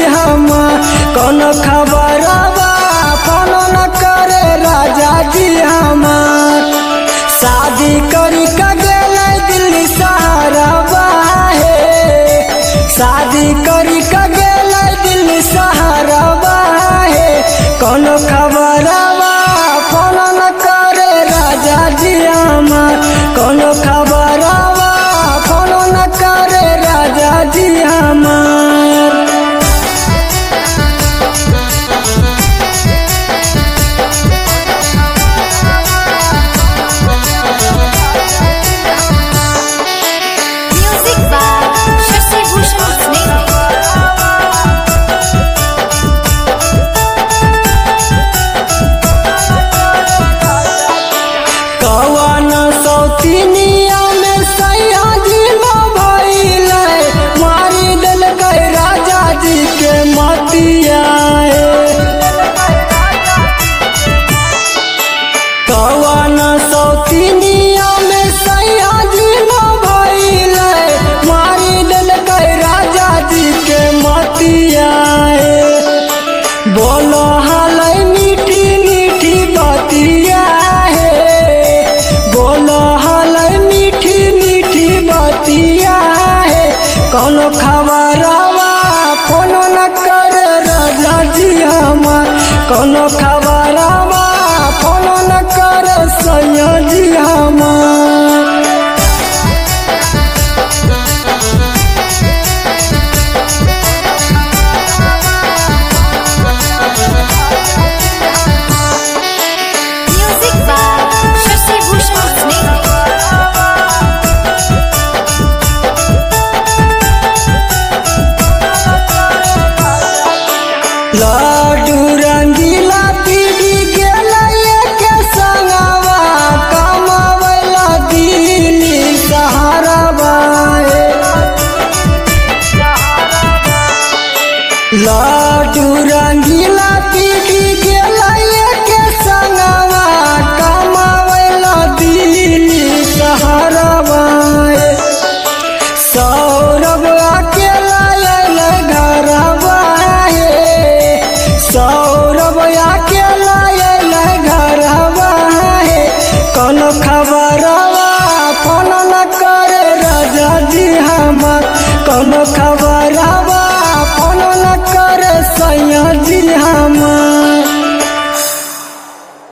हमार कोनो खबरवा फोन न करे राजा जी हमार शादी करी का गेलै दिल्ली सहारवा हे शादी करी का गेलै दिल्ली सहारवा हे कोनो खबरवा फोन न करे राजा जी हमार कोनो खबरवा फोन न करे राजा जी हमार Music by Shashi Bhushan Sneh. कवन सौतिनिया में सैया जी भइले मारी देलकै राजा जी के मतिया कवन सौतिनिया में सैया जी भइले मारी देलकै राजा जी के मतिया बोलो हालै मीठी मीठी बतिया है बोलो हालै मीठी मीठी बतिया है कोनो खबरवा फोन न कर राजा जी हमार कोनो खबरवा फोन न कर सैया जी हमार Music by Shashi Bhushan Sneh. लाडू रंगीला पीढ़ी गेला के संगवा कमावला दिल्ली सहारा बाए लाडू रंगीला पीढ़ी गेला के संगवा कमावला दिल्ली सहारा बाए सौरभ अकेला आयल घरवा हे सौरभ अकेला आयल घरवा हे कोनो खबरवा फोन न करे राजा जी हमार कोनो खबर